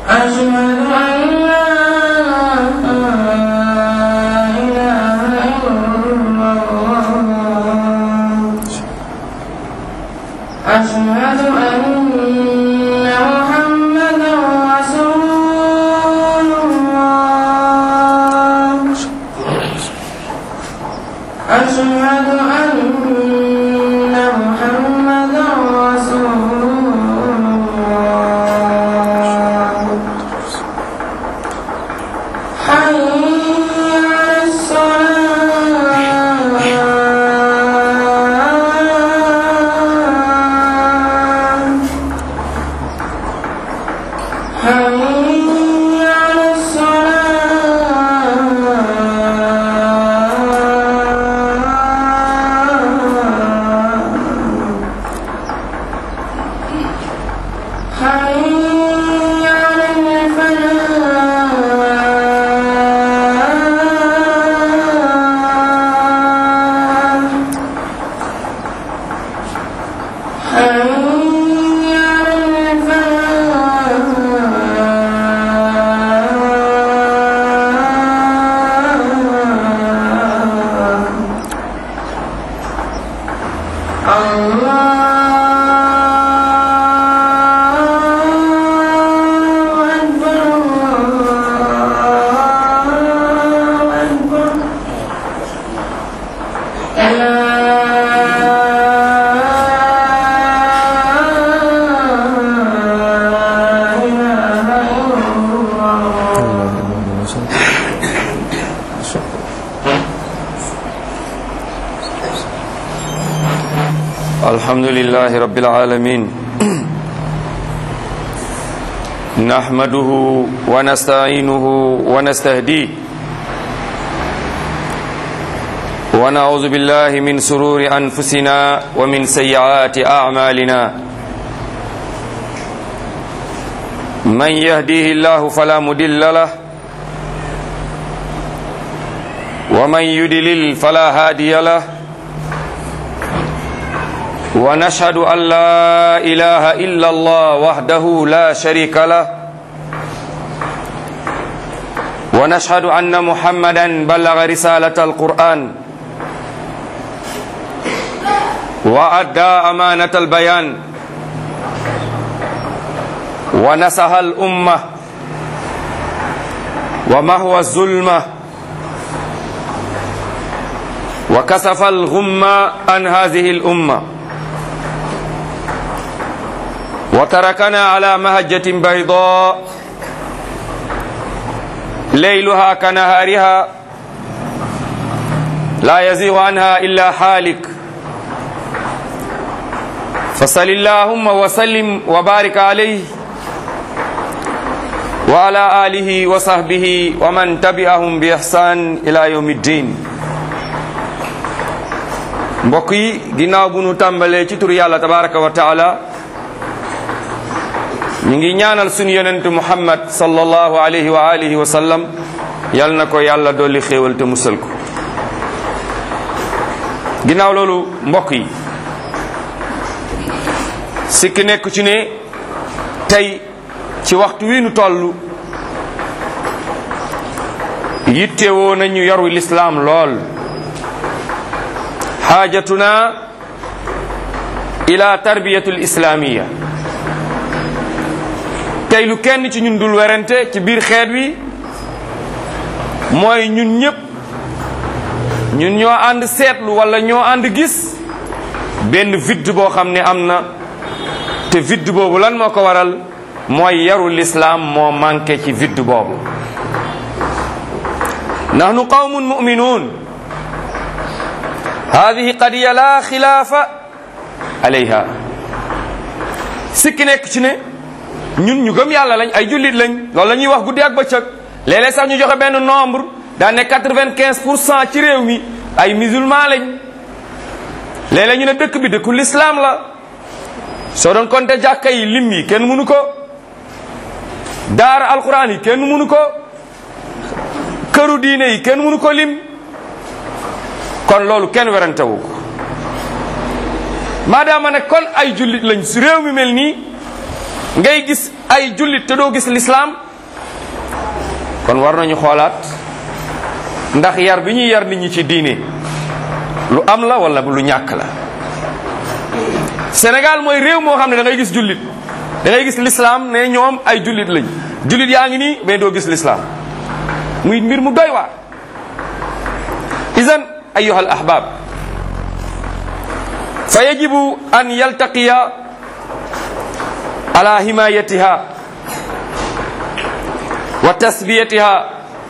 أشهد أن لا إله إلا الله أشهد أن محمدا رسول الله أشهد أن محمدا رسول الله حي على الصلاة حي على الصلاة حي على الفلاح حي على الفلاح الله أكبر الله أكبر لا إله إلا الله الحمد لله رب العالمين نحمده ونستعينه ونستهديه ونعوذ بالله من سرور أنفسنا ومن سيئات أعمالنا من يهديه الله فلا مدل له ومن يدلل فلا هادي له ونشهد أن لا إله إلا الله وحده لا شريك له ونشهد أن محمدا بلغ رسالة القرآن وأدى أمانة البيان ونصح الأمة ومهوى الظلمة وكسف الغمة عن هذه الأمة وتركنا على مهجة بيضاء ليلها كنهارها لا يزيغ عنها إلا حالك فصل اللهم وسلم وبارك عليه وعلى آله وصحبه ومن تبعهم بإحسان إلى يوم الدين mbokk yi ginnaaw bu nu tàmbalee ci tur yàlla tabaraka wa taala ñu ngi ñaanal suñu yonent muhammad sallallahu alayhi wa alihi wa sallam yal na ko yàlla dolli xéewal te musal ko ginnaaw loolu mbokk yi sikki nekk ci ne tey ci waxtu wi nu toll yittewoo nañu yaru lislaam lool xaajatuna ila tarbiyatul islamiya tey lu kenn ci ñun dul werante ci biir xeet wi mooy ñun ñëpp ñun ñoo ànd seetlu wala ñoo ànd gis benn vide boo xam ne am na te vide boobu lan moo ko waral mooy yaru lislaam moo manqué ci vide boobu nahnu qawmun mu'minun hadihi qadiya la xilaafa alayha sikki nekk ci ne ñun ñu gëm yàlla lañ ay jullit lañ loolu la ñuy wax guddi ak bëccëg léeg-léeg sax ñu joxe benn nombre daan ne quatre-vingt-quinze pour cent ci réew mi ay musulman lañ léeg-léeg ñu ne dëkk bi dëkku l'islam la soo doon compter jàkka yi lim yi kenn mënu ko daara alquran yi kenn mënu ko këru diine yi kenn mënu ko lim kon loolu kenn werantewu ko maadaama ne kon ay jullit lañ si réew mi mel nii ngay gis ay jullit te doo gis lislaam kon war nañu xoolaat ndax yar bi ñuy yar nit ñi ci diine lu am la wala lu ñàkk la Sénégal mooy réew moo xam ne da ngay gis jullit da ngay gis lislaam ne ñoom ay jullit lañ jullit yaa ngi nii mais doo gis lislaam muy mbir mu doy waar idan ayuha al ahbab fa yajibu an yaltaqiya ala himayatiha wa tasbiyatiha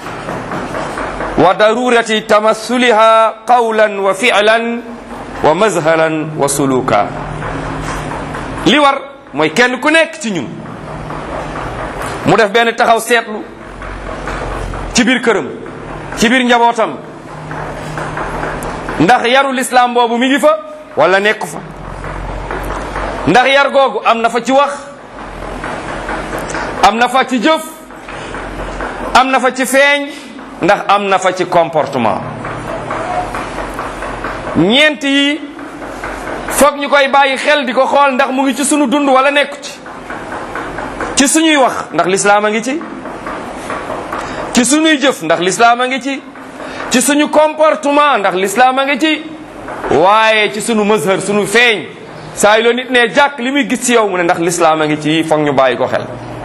wa darurati tamassuliha qawlan wa fi'lan wa mazharan wa suluka li war mooy kenn ku nekk ci ñun mu def benn taxaw seetlu ci biir këram ci biir njabootam ndax yaru lislaam boobu mi ngi fa wala nekku fa ndax yar googu am na fa ci wax am na fa ci jëf am na fa ci feeñ ndax am na fa ci comportement ñeent yi foog ñu koy bàyyi xel di ko xool ndax mu ngi ci sunu dund wala nekku ci ci suñuy wax ndax lislaam a ngi ci ci suñuy jëf ndax lislaam a ngi ci ci suñu comportement ndax lislaam a ngi ci waaye ci sunu mazhar sunu feeñ saa yu la nit ne jàkk li muy gis ci yow mu ne ndax lislaam a ngi ci foog ñu bàyyi ko xel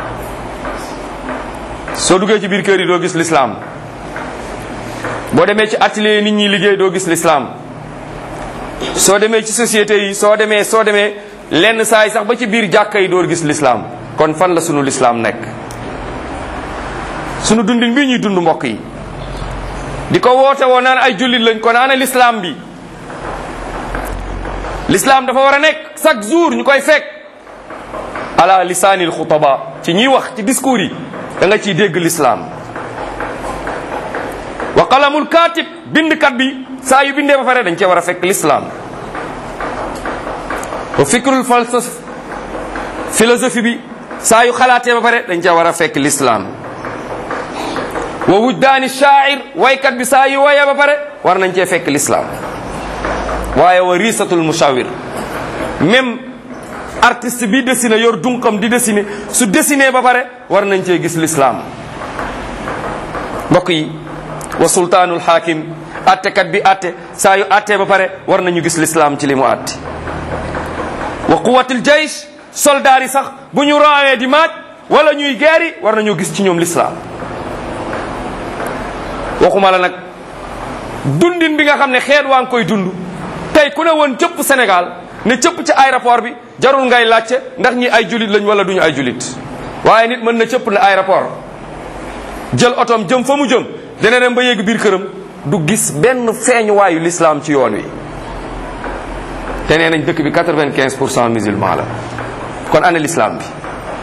soo duggee ci biir kër yi doo gis lislaam boo demee ci atelier nit ñi liggéey doo gis lislaam soo demee ci société yi soo demee soo demee lenn saa yi sax ba ci biir jàkka yi doo gis lislaam kon fan la sunu lislaam nekk sunu dundin bii ñuy dund mbokk yi di ko woote woo naan ay jullit lañ ko naana lislaam bi lislaam dafa war a nekk chaque jour ñu koy fekk ala lisaanil xutaba ci ñiy wax ci discours yi da nga ciy dégg lislaam wa qalamul katib bindkat bi saa yu bindee ba pare dañ cee war a fekk lislaam wa fikrul falsaf philosophie bi saa yu xalaatee ba pare dañ cee war a fekk lislaam wa wujdaani shaair waykat bi saa yu woyee ba pare war nañ cee fekk lislaam waaye wa risatul musawir même artiste bi dessiné yor dunqam di dessiné su dessiné ba pare war nañ cee gis lislaam mbokk yi wa sultaanul hakim attekat bi atte saa yu attee ba pare war nañu gis lislaam ci li mu atte wa quwatil jaysh soldaar yi sax bu ñu raawee di maaj wala ñuy geeri war nañu gis ci ñoom lislaam waxuma la nag dundin bi nga xam ne xeet waa ngi koy dund tey ku ne woon cëpp Sénégal ne cëpp ci aéroport bi jarul ngay laajte ndax ñi ay julit lañ wala duñu ay julit waaye nit mën na cëpp ne aéroport jël otoom jëm fa mu jëm dana dem ba yéeg biir këram du gis benn feeñuwaayu l'islam ci yoon wi te nee nañ dëkk bi 95 pour cent musulman la kon ana l'islam bi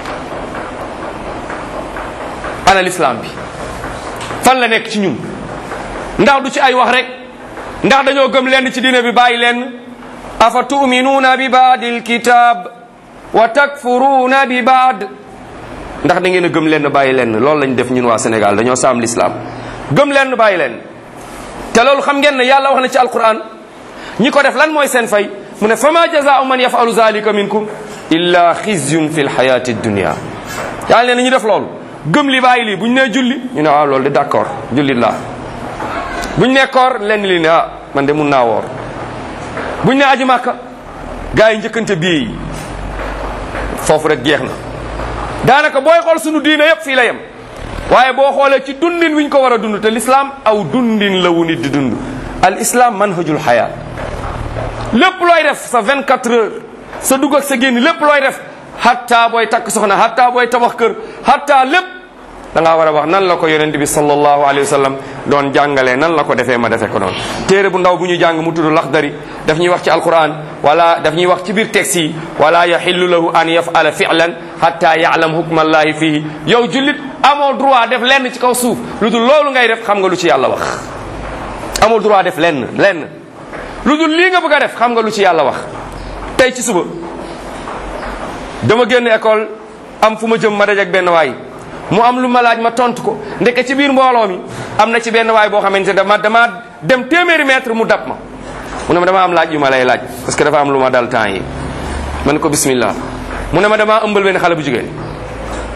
ana l'islam bi fan la nekk ci ñun ndax du ci ay wax rek ndax dañoo gëm lenn ci diine bi bàyyi lenn afa tuminuuna bi baadil kitab wa takfuruuna bi baad ndax da ngeen a gëm lenn bàyyi lenn loolu lañ def ñun waa Sénégal dañoo saam l'islam gëm lenn bàyyi lenn te loolu xam ngeen ne yàlla wax na ci alquran ñi ko def lan mooy seen fay mu ne fama jazaau man yafalu zalika minkum illa xizyun fi lxayati dunia yàlla ne ñu def loolu gëm li bàyyi lii bu ñu nee julli ñu ne waaw loolu de d'accord jullit laa bu ñu nee koor lenn li ne ah man de mun naa woor bu ñu nee aji màkka gars yi njëkkante bii yi foofu rek jeex na daanaka booy xool sunu diine yépp fii la yem waaye boo xoolee ci dundin wi ñu ko war a dund te l'islam aw dundin la wu nit di dund al islam manhajul xayaat lépp looy def sa 24 heures sa dugg ak sa génn lépp looy def hatta booy takk soxna hatta booy tabax kër hatta lépp da ngaa war a wax nan la ko yonent bi sallallahu alayhi wa sallam doon jàngalee nan la ko defee ma defee ko noonu téere bu ndaw bu ñu jàng mu tudd laxdari daf ñuy wax ci alquran wala daf ñuy wax ci biir texte yi wala yaxillu lahu an yafala fi'lan hatta ya'lam hukma allahi fihi yow jullit amoo droit def lenn ci kaw suuf lu dul loolu ngay def xam nga lu ci yàlla wax amoo droit def lenn lenn lu dul lii nga bëgg a def xam nga lu ci yàlla wax tey ci suba dama génn école am fu ma jëm ma dajak benn waay mu am lu ma laaj ma tontu ko ndeke ci biir mbooloo mi am na ci benn waay boo xamante ne dama dama dem téeméeri mètre mu dab ma mu ne ma dama am laaj yu ma lay laaj parce que dafa am lu ma dal temps yi ma ne ko bismillah mu ne ma dama ëmbal benn xale bu jigéen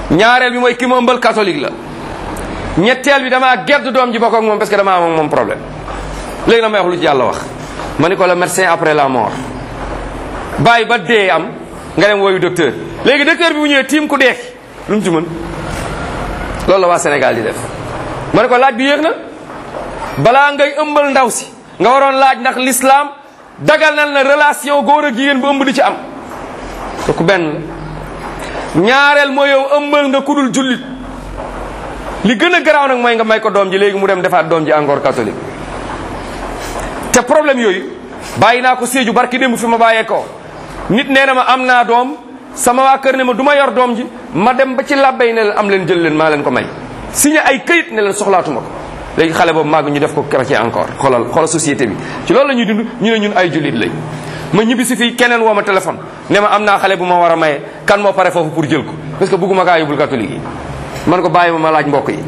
ñaareel bi mooy ki ma ëmbal catholique la ñetteel bi damaa gedd doom ji bokk ak moom parce que damaa am ak moom problème léegi na may wax lu ci yàlla wax ma ni ko le médecin après la mort bàyyi ba dee am nga dem woyu docteur léegi docteur bi bu ñëwee tiim ku deeki lu mu ci mën loolu la waa Sénégal di def ma ne ko laaj bi yéex na balaa ngay ëmbal ndaw si nga waroon laaj ndax l'islam dagal na la relation góor ak jigéen bu ëmb di ci am kooku benn la ñaareel mooy yow ëmbal nga kudul jullit li gën a garaaw nag mooy nga may ko doom ji léegi mu dem defaat doom ji encore catholique te problème yooyu bàyyi naa ko Sédhiou barki démb fi ma bàyyee ko nit nee na ma am naa doom sama waa kër ne ma du ma yor doom ji ma dem ba ci làbbay ne leen am leen jël leen maa leen ko may signé ay këyit ne leen soxlaatuma ko léegi xale boobu màgg ñu def ko chrétien encore xoolal xoolal société bi ci loolu la ñuy dund ñu ne ñun ay jullit lañ ma ñibbi si fii keneen woo ma téléphone ne ma am naa xale bu ma war a maye kan moo pare foofu pour jël ko parce que bëgguma kaa yóbbul catholique yi man ko bàyyi ma ma laaj mbokk yi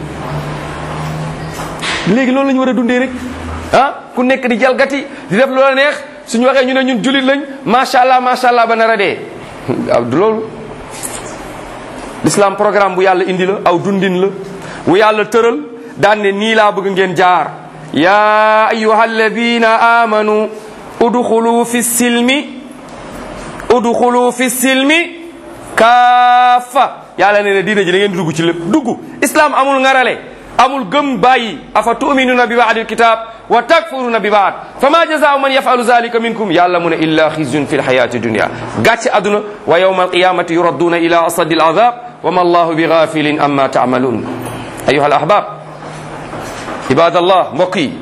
léegi loolu la ñu war a dundee rek ah ku nekk di jalgati di def loola neex suñu waxee ñu ne ñun jullit lañ macha allah macha allah ba nar a dee waaw du loolu l'islam programme bu yàlla indi la aw dundin la bu yàlla tëral daan ne nii laa bëgg ngeen jaar ya ayuha alladina amanu udxulu fi silmi udxulu fi silmi kaafa yàlla ne ne diina ji da ngeen di dugg ci lépp dugg islam amul ngarale amul gëm bàyyi afa tuminuna bi baadi alkitab wa takfuruna bi baad fama jazaau man yafalu zalika minkum yàlla mu ne illa xizyun fi lxayati dunia gàcce aduna wa yawma alqiyamati yuradduna ila asadi alazab wa ma allahu bi gafilin amma tamalun ayuha alahbab ibadallah mbokk yi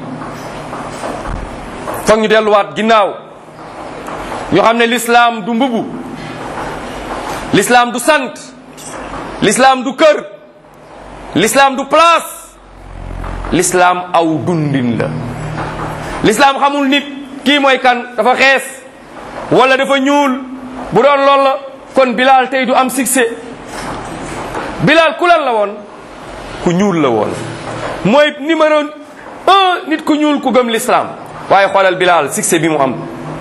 foog ñu delluwaat ginnaaw ñu xam ne l'islam du mbubu l'islam du sant l'islam du kër l'islam du place l'islam aw dundin la l'islam xamul nit kii mooy kan dafa xees wala dafa ñuul bu doon lool la kon Bilal tey du am succès Bilal ku lan la woon ku ñuul la woon mooy numéro un nit ku ñuul ku gëm l'islam waaye xoolal Bilal succès bi mu am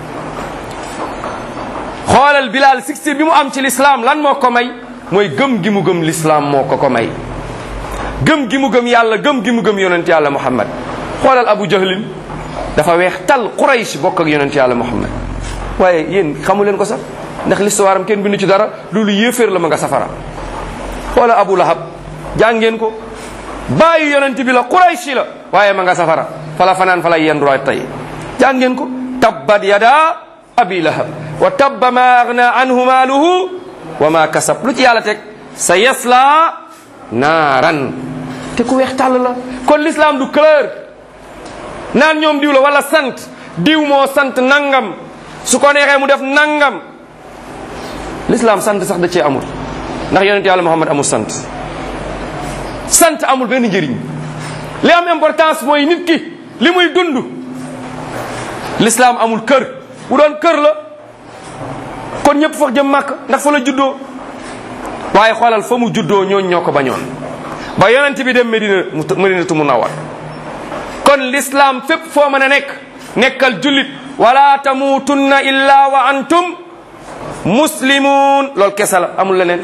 xoolal Bilal succès bi mu am ci l'islam lan moo ko may mooy gëm gi mu gëm l'islam moo ko ko may gëm gi mu gëm yàlla gëm gi mu gëm yonent yàlla muhammad xoolal abu jahlin dafa weex tal quraysh bokk ak yonent yàlla muhammad waaye yéen xamu leen ko sax ndax l'histoire am kenn bindu ci dara loolu yéeféer la ma nga safara xoolal abu lahab jàngeen ko bàyyi yonent bi la quraysh la waaye ma nga safara fala fanaan fala yenduwaay tey jàngeen ko tabbat yada abi lahab wa tabba ma agna anhu maaluhu wa ma kasab lu ci yàlla teg sa yasla naaran te ku weex tàll la kon l'islam du couleur naan ñoom diw la wala sant diw moo sant nangam su ko neexee mu def nangam l'islam sant sax da cee amul ndax yonent yàlla Muhammad amul sant sant amul benn njëriñ li am importance mooy nit ki li muy dund l'islam amul kër bu doon kër la kon ñëpp foog jëm màkk ndax fa la juddoo waaye xoolal fa mu juddoo ñooñ ñoo ko bañoon ba yonent bi dem Medina Medinatu Munawwar kon l'islam fépp foo mën a nekk nekkal jullit wala tamutunna illa wa antum muslimun loolu kese la amul leneen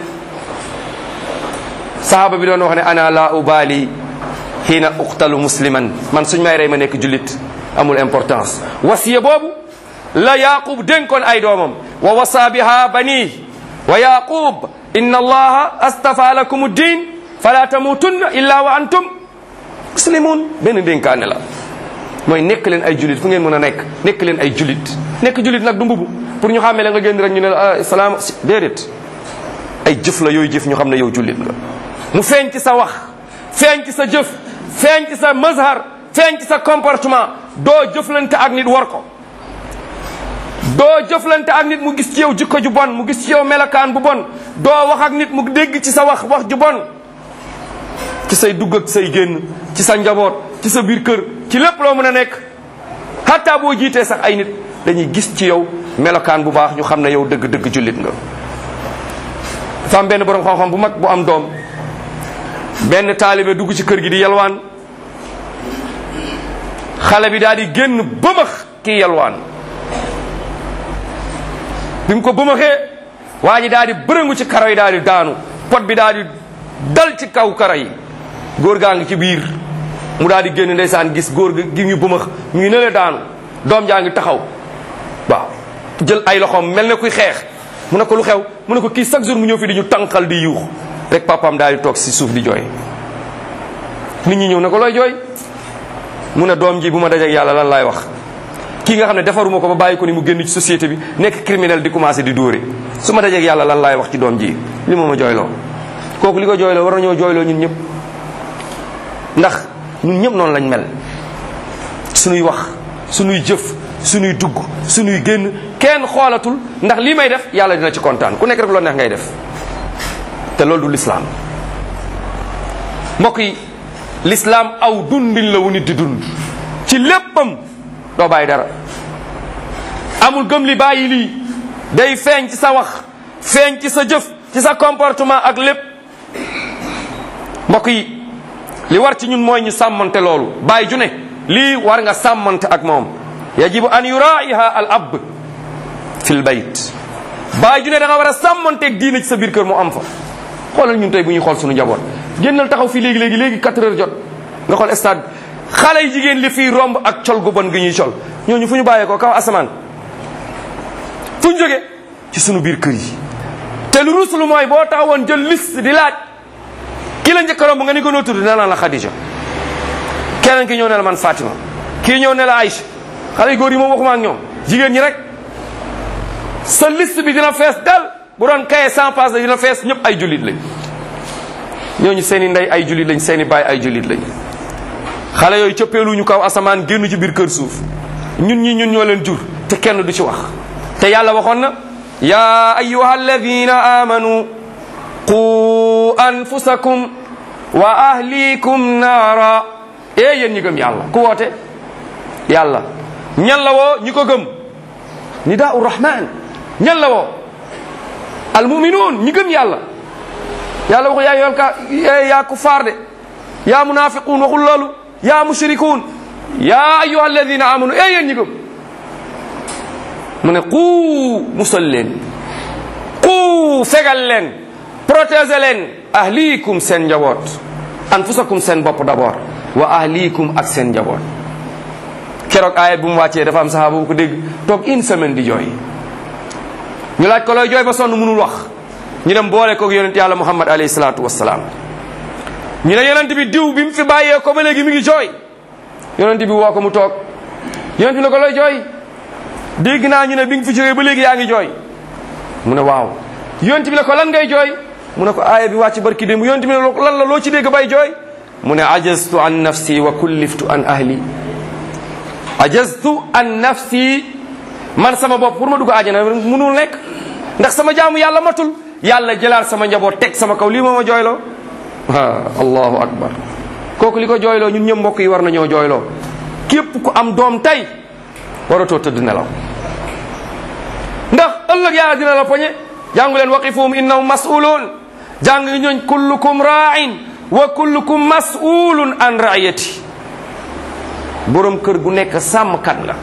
sahaba bi doon wax ne ana la ubali xiina uqtalu musliman man suñ may rey ma nekk jullit amul importance wasiya boobu la yaqub dénkoon ay doomam wa wasa biha bani wa yaqub inna allaha astafa lakum ddin fala tamutunna illa wa antum muslimun benn dénkaane la mooy nekk leen ay julit fu ngeen mën a nekk nekk leen ay julit nekk julit nag du mbubu pour ñu xàmmee la nga génn rek ñu ne la salaam déedéet ay jëf la yooyu jëf ñu xam ne yow julit nga mu feeñ ci sa wax feeñ ci sa jëf feeñ ci sa mazhar feeñ ci sa comportement doo jëflante ak nit war ko doo jëflante ak nit mu gis ci yow jikko ju bon mu gis ci yow melakaan bu bon doo wax ak nit mu dégg ci sa wax wax ju bon ci say dugg ak say génn ci sa njaboot ci sa biir kër ci lépp loo mën a nekk hatta boo jiitee sax ay nit dañuy gis ci yow melokaan bu baax ñu xam ne yow dëgg-dëgg jullit nga dafa am benn borom xam-xam bu mag bu am doom benn taalibe dugg ci kër gi di yalwaan xale bi daal di génn bëmax kii yalwaan bi mu ko bëmaxee waa ji daal di bërëngu ci karo yi daal di daanu pot bi daal di dal ci kaw kara yi góor gaa ngi ci biir mu daal di génn ndeysaan gis góor gi gi ngi bumax mu ngi nële daanu doom jaa ngi taxaw waaw jël ay loxoom mel ne kuy xeex mu ne ko lu xew mu ne ko kii chaque jour mu ñëw fi di ñu tànqal di yuux rek papaam daal di toog si suuf di jooy nit ñi ñëw ne ko looy jooy mu ne doom ji bu ma dajeek yàlla lan laay wax kii nga xam ne defaruma ko ba bàyyi ko ni mu génn ci société bi nekk criminel di commencé di dóore su ma dajeek yàlla lan laay wax ci doom ji li ma ma jooyloo kooku li ko jooyloo war nañoo jooyloo ñun ñëpp ndax ñun ñëpp noonu lañ mel suñuy wax suñuy jëf suñuy dugg suñuy génn kenn xoolatul ndax lii may def yàlla dina ci kontaan ku nekk rek loo neex ngay def te loolu du lislaam mbokk yi lislaam aw dundin la wu nit di dund ci léppam doo bàyyi dara amul gëm li bàyyi lii day feeñ ci sa wax feeñ ci sa jëf ci sa comportement ak lépp mbokk yi li war ci ñun mooy ñu sàmmante loolu bàyyi ju ne lii war nga sàmmante ak moom yajibu an yuraiha al ab fi l bayt bàyyi ju ne da nga war a sàmmanteeg diine ci sa biir kër mu am fa xoolal ñun tey bu ñuy xool suñu njaboot génnal taxaw fii léegi léegi léegi 4 heures jot nga xool stade xale yi jigéen li fii romb ak col gu bon gi ñuy col ñooñu fu ñu bàyyee ko kaw asamaan fu ñu jóge ci sunu biir kër yi te lu ruslu mooy boo taxawoon jël liste di laaj ki la njëkk a romb nga ni ko noo tudd nee naa la Khadija keneen ki ñëw ne la man Fatima kii ñëw ne la Aïcha xale yu góor yi moom waxuma ak ñoom jigéen ñi rek sa liste bi dina fees dal bu doon kaye sans passe dina fees ñëpp ay jullit lañ ñooñu seen i ndey ay jullit lañ seen i baay ay jullit lañ xale yooyu cëppeeluñu kaw asamaan génn ci biir kër suuf ñun ñi ñun ñoo leen jur te kenn du ci wax te yàlla waxoon na ya ayuha alladina amanu qu anfusakum wa ahlikum naara ee yéen ñi gëm yàlla ku woote yàlla ñan la woo ñi ko gëm nidaa urrahman ñan la woo almuminuun ñi gëm yàlla yàlla waxu yaa yool ka yaa kufaar de yaa munafiquun waxul loolu yaa mushrikuun yaa ayuha alladina amanu ee yéen ñi gëm mu ne quu musal leen quu fegal leen protéger leen ahlikum seen njaboot anfusakum seen bopp d'abord wa ahlikum ak seen njaboot keroog aaya bu mu wàccee dafa am saxaaba bu ko dégg toog une semaine di jooy ñu laaj ko looy jooy ba sonn mënul wax ñu dem boole koog yonent yàlla muhammad alayhi salaatu wassalaam ñu ne yonent bi diw bi mu fi bàyyee ko ba léegi mi ngi jooy yonent bi woo ko mu toog yonent bi ne ko looy jooy dégg naa ñu ne bi nga fi jógee ba léegi yaa ngi jooy mu ne waaw yonent bi ne ko lan ngay jooy mu ne ko aaya bi wàcc barki démb yonent bi ne lan la loo ci dégg bay jooy mu ne ajaztu an nafsi wa kulliftu an ahli ajaztu an nafsi man sama bopp pour ma dugg àjjana mënul nekk ndax sama jaamu yàlla matul yàlla jëlaat sama njaboot teg sama kaw lii moo ma jooyloo ah allahu akbar kooku li ko jooyloo ñun ñëpp mbokk yi war nañoo jooyloo képp ku am doom tey waratoo tëdd nelaw ndax ëllëg yàlla dina la poñe jàngu leen waqifuhum innahum mas'uluun jàng ñooñ kullukum ra'in wa kullukum mas'ulun an ra'iyati borom kër gu nekk sàmmkat la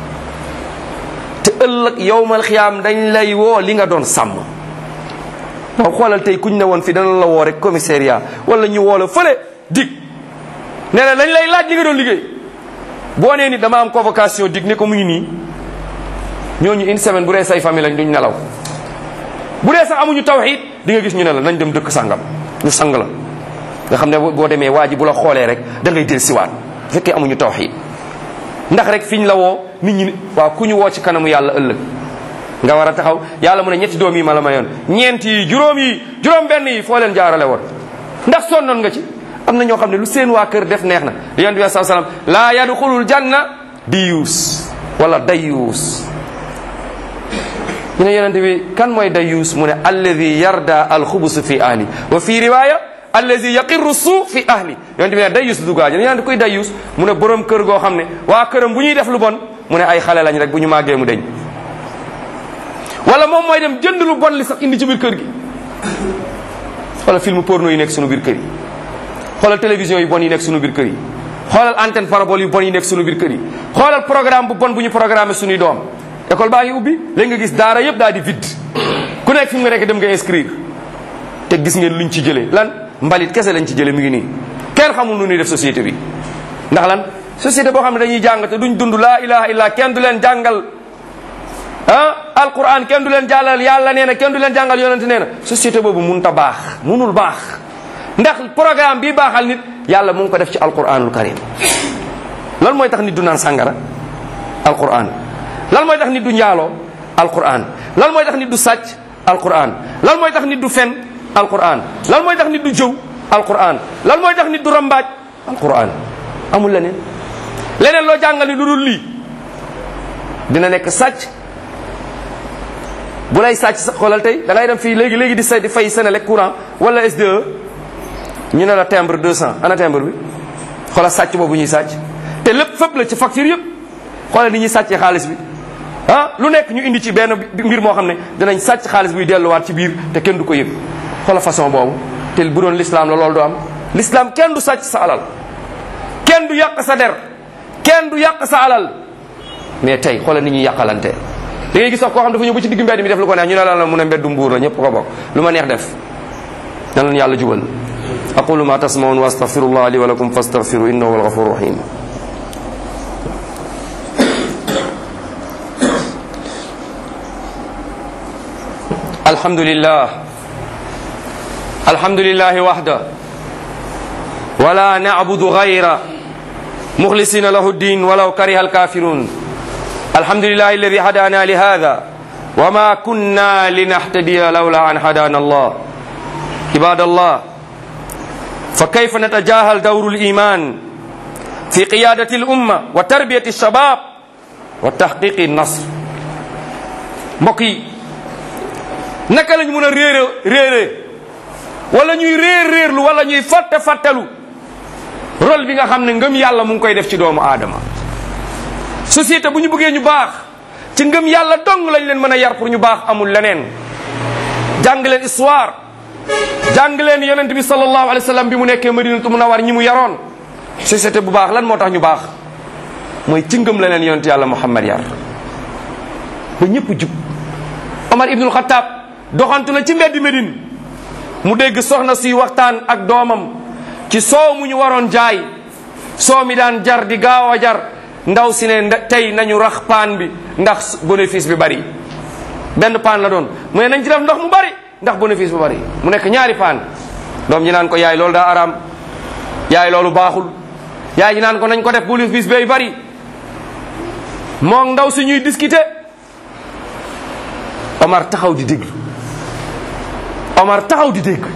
te ëllëg yowmal xiyaam dañ lay woo li nga doon sàmm waaw xoolal tey kuñ ne woon fi dana la woo rek commissariat wala ñu woo la fële dig nee na dañ lay laaj li nga doon liggéey boo nee ni dama am convocation dig ne ko mu ngi nii ñooñu une semaine bu dee say famille lañ duñ nelaw bu dee sax amuñu tawxiid di nga gis ñu ne la nañ dem dëkk sàngam ñu sang la nga xam ne boo demee waa ji bu la xoolee rek da ngay del siwaat bu fekkee amuñu tawxiid ndax rek fiñ la woo nit ñi waaw ku ñu woo ci kanamu yàlla ëllëg nga war a taxaw yàlla mu ne ñetti doom yi ma la mayoon ñeent yi juróom yi juróom benn yi foo leen jaarale woon ndax sonnoon nga ci am na ñoo xam ne lu seen waa kër def neex na yonent bi saa salaam laa yadxulul janna diyuus wala dayuus ñu ne yonent bi kan mooy dayuus mu ne alladi yarda alxubus fi ahli wa fi riwaya alladi yaqirru suu fi ahli yonent bi ne dayuus dugaaji ne yonent koy dayuus mu ne borom kër goo xam ne waa këram bu ñuy def lu bon mu ne ay xale lañ rek bu ñu màggee mu deñ wala moom mooy dem jënd lu bon li sax indi ci biir kër gi xoolal film porno yi nekk sunu biir kër yi xoolal télévision yu bon yi nekk sunu biir kër yi xoolal antenne parabole yu bon yi nekk sunu biir kër yi xoolal programme bu bon bu ñu programmé sunuy doom école baa ngi ubbi léegi nga gis daara yëpp daal di vide ku nekk fi mu nga nekk dem nga inscrire te gis ngeen luñ ci jëlee lan mbalit kese lañ ci jële mi ngi nii kenn xamul nu ñuy def société bi ndax lan société boo xam ne dañuy jàng te duñ dund laa ilaha illa kenn du leen jàngal ah alquran kenn du leen jàllal yàlla nee na kenn du leen jàngal yonente nee na société boobu mun ta baax munul baax ndax programme bi baaxal nit yàlla mu ngi ko def ci alquranul karim lan mooy tax nit du naan sàngara alquran lan mooy tax nit du njaaloo alquran lan mooy tax nit du sàcc alquran lan mooy tax nit du fen alquran lan mooy tax nit du jëw alquran lan mooy tax nit du rambaaj alquran amul leneen leneen loo jàngal ni lu dul lii dina nekk sàcc bu lay sàcc sa xoolal tey da ngay dem fii léegi léegi di say di fay Senelec courant wala SDE ñu ne la timbre 200 ana timbre bi xoolal sàcc boobu ñuy sàcc te lépp fépp la ci facture yëpp xoolal ni ñuy sàccee xaalis bi ah lu nekk ñu indi ci benn mbir moo xam ne dinañ sàcc xaalis buy delluwaat ci biir te kenn du ko yëg xoolal façon boobu te bu doon l'islam la loolu du am l'islam kenn du sàcc sa alal kenn du yàq sa der kenn du yàq sa alal mais tey xoolal ni ñuy yàqalante da ngay gis sax koo xam dafa ñëw ba ci digg mbedd mi def lu ko neex ñu ne la la mun a mbeddu mbuur la ñëpp ko bokk lu ma neex def na leen yàlla jubal aqulu ma tasmaun wa astaghfirullah li wa lakum fastaghfiru innahu huwal ghafurur rahim الحمد لله الحمد لله وحده ولا نعبد غيره مخلصين له الدين ولو كره الكافرون الحمد لله الذي هدانا لهذا وما كنا لنهتدي لولا أن هدانا الله عباد الله فكيف نتجاهل دور الإيمان في قيادة الأمة وتربية الشباب وتحقيق النصر مقي naka lañ mun a réere réere wala ñuy réer réerlu wala ñuy fàtte fàttelu rôle bi nga xam ne ngëm yàlla mu ngi koy def ci doomu aadama société bu ñu bëggee ñu baax ci ngëm yàlla dong lañ leen mën a yar pour ñu baax amul leneen jàng leen histoire jàng leen yonent bi sallallahu alayhi wa sallam bi mu nekkee madinatu munawar ñi mu yaroon société bu baax lan moo tax ñu baax mooy ci ngëm la leen yonent yàlla muhammad yar ba ñëpp jub omar ibnul xataab doxantu na ci mbeddi Medine mu dégg soxna suy waxtaan ak doomam ci soow mu ñu waroon jaay soow mi daan jar di gaaw a jar ndaw si ne tey nañu rax paan bi ndax bénéfice bi bari benn paan la doon mu ne nañ ci def ndox mu bari ndax bénéfice bi bari mu nekk ñaari paan doom ñi naan ko yaay loolu daa araam yaay loolu baaxul yaay ñi naan ko nañ ko def bénéfice bay bari moom ndaw si ñuy discuter Omar taxaw di déglu Omar taxaw di dégg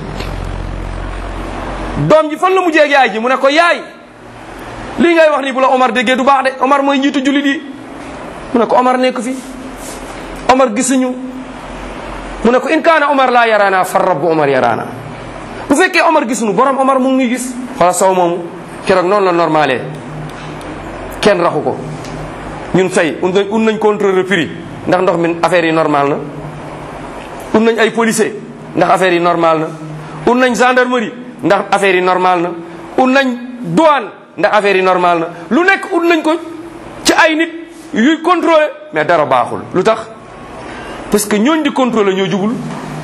doom ji fan la mujjee ak yaay ji mu ne ko yaay lii ngay wax ni bu la Omar déggee du baax de Omar mooy njiitu jullit yi mu ne ko Omar nekk fi Omar gisuñu mu ne ko in kaana Omar laa yaraana far rabbu Omar yaraana bu fekkee Omar gisuñu borom Omar mu ngi gis xoola sow moomu keroog noonu la normalé kenn raxu ko ñun tey un nañ un nañ contrôle prix ndax ndox mi affaire yi normal na un nañ ay policier ndax affaire yi normal na un nañ gendarmerie ndax affaire yi normal na un nañ douane ndax affaire yi normal na lu nekk ut nañ ko ci ay nit yuy contrôler mais dara baaxul lu tax parce que ñooñ di contrôler ñoo jubul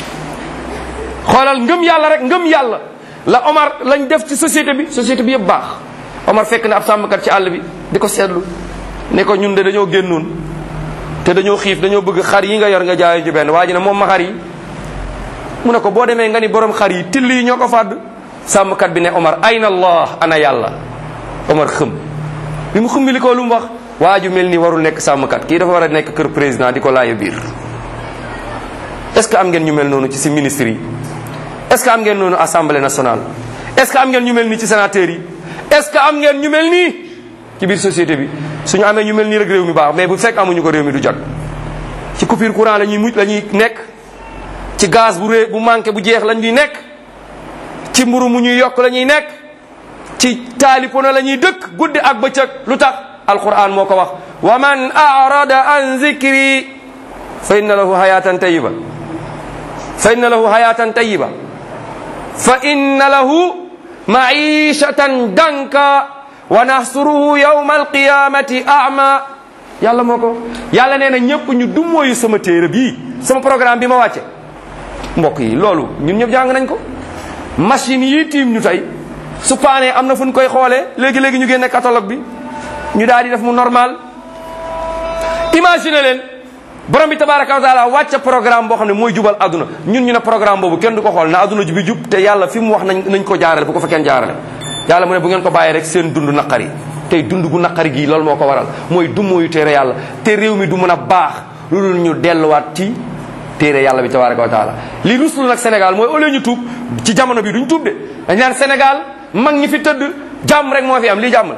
xoolal ngëm yàlla rek ngëm yàlla la Omar lañ def ci société bi société bi yëpp baax Omar fekk na ab sàmmkat ci àll bi di ko seetlu ne ko ñun de dañoo génnoon te dañoo xiif dañoo bëgg xar yi nga yor nga jaay ju benn waa ji ne moom ma xar yi mu ne ko boo demee nga ni borom xar yi till yi ñoo ko fàdd sàmmkat bi ne Omar ayna allah ana yàlla Omar xëm bi mu xumbi li ko lu mu wax waa ju mel ni warul nekk sàmmkat kii dafa war a nekk kër président di ko laaye biir est ce que am ngeen ñu mel noonu ci si ministres yi est ce que am ngeen noonu assemblée nationale est ce que am ngeen ñu mel nii ci sénateurs yi est ce que am ngeen ñu mel nii ci biir société bi suñu amee ñu mel nii rek réew mi baax mais bu fekk amuñu ko réew mi du jot ci coupure courant la ñuy mucc la ñuy nekk ci gaz bu ré bu manqué bu jeex la ñuy nekk ci mburu mu ñuy yokk la ñuy nekk ci taalipono la ñuy dëkk guddi ak bëccëg lu tax alquran moo ko wax wa man arada an zikri fa inna lahu hayatan tayiba fa inna lahu hayatan tayiba fa inna lahu maishatan danka wa nahsuruhu yawma alqiyamati a'ma yàlla moo ko yàlla nee na ñëpp ñu dummóoyu sama téere bii sama programme bi ma wàcce mbokk yi loolu ñun ñëpp jàng nañ ko machine yi tiim ñu tey su paanee am na fu ñu koy xoolee léegi-léegi ñu génne catalogue bi ñu daal di def mu normal imagine leen borom bi tabaraka wa taala wàcce programme boo xam ne mooy jubal adduna ñun ñu ne programme boobu kenn du ko xool na adduna ji bi jub te yàlla fi mu wax nañ nañ ko jaarale bu ko fa kenn jaarale yàlla mu ne bu ngeen ko bàyyi rek seen dund naqari tey dund gu naqari gii loolu moo ko waral mooy dummóoyu téere yàlla te réew mi du mën a baax lu dul ñu delluwaat ci téere yàlla bi tabaraka wa taala li ruslu nag Sénégal mooy au lieu ñu tuub ci jamono bi duñ tuub de dañ naan Sénégal mag ñi fi tëdd jàmm rek moo fi am lii jàmm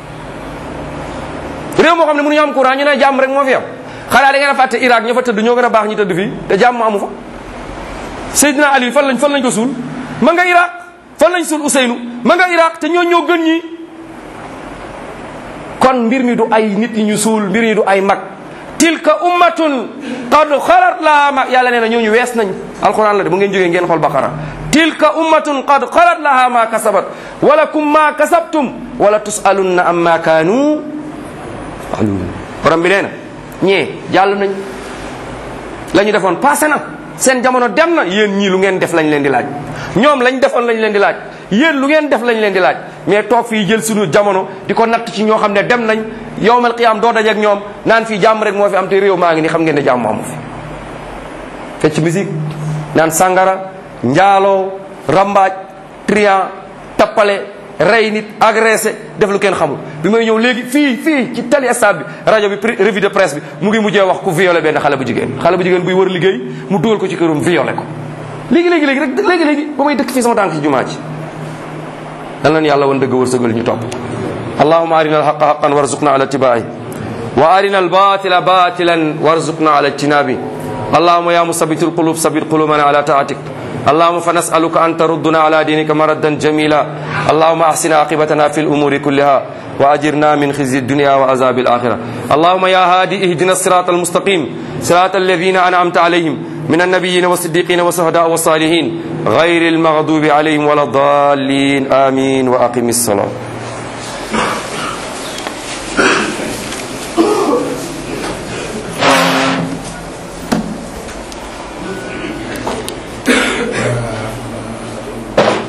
la réew moo xam ne mënuñu am courant ñu ne jàmm rek moo fi am xanaa da ngeen a fàtte Irak ña fa tëdd ñoo gën a baax ñi tëdd fii te jàmm amu fa Seydina Ali fan lañ fan lañ ko suul ma nga Irak fan lañ suul Ousseynou ma nga Irak te ñoo ñoo gën ñi kon mbir mi du ay nit ñi ñu suul mbir mi du ay mag tilka ummatun qad xalat laha ma yàlla nee na ñooñu wees nañ alquran la de bu ngeen jógee ngeen xool baqara tilka ummatun qad xalat laha ma kasabat walakum ma kasabtum wala tusalunna amma kaanu aluun borom bi nee na ñee jàll nañ la ñu defoon passé na seen jamono dem na yéen ñii lu ngeen def lañ leen di laaj ñoom lañ defoon lañ leen di laaj yéen lu ngeen def lañ leen di laaj mais toog fii jël suñu jamono di ko natt ci ñoo xam ne dem nañ yowmal qiyaam doo dajeek ñoom naan fii jàmm rek moo fi am te réew maa ngi ni xam ngeen ne jàmm amu fi fecc musique naan sangara njaaloo rambaaj trian tappale rey nit agressé def lu kenn xamul bi may ñëw léegi fii fii ci tali stade bi rajo bi revue de presse bi mu ngi mujjee wax ku violé benn xale bu jigéen xale bu jigéen buy wër liggéey mu dugal ko ci këram violé ko léegi léegi léegi rek léegi léegi ba may dëkk fii sama tànk ci jumaa ji dal nañ yàlla woon dëgg wërsëgal ñu topp allahuma arina alhaqa haqan warzuqna ala ittibaai wa arina albatila batilan warzuqna ala ijtinabi allahuma ya musabit alqulub sabit qulubana ala taatik اللهم فنسألك أن تردنا على دينك مردا جميلا اللهم أحسن عاقبتنا في الأمور كلها وأجرنا من خزي الدنيا وعذاب الآخرة اللهم يا هادي اهدنا الصراط المستقيم صراط الذين أنعمت عليهم من النبيين والصديقين والشهداء والصالحين غير المغضوب عليهم ولا الضالين آمين وأقم الصلاة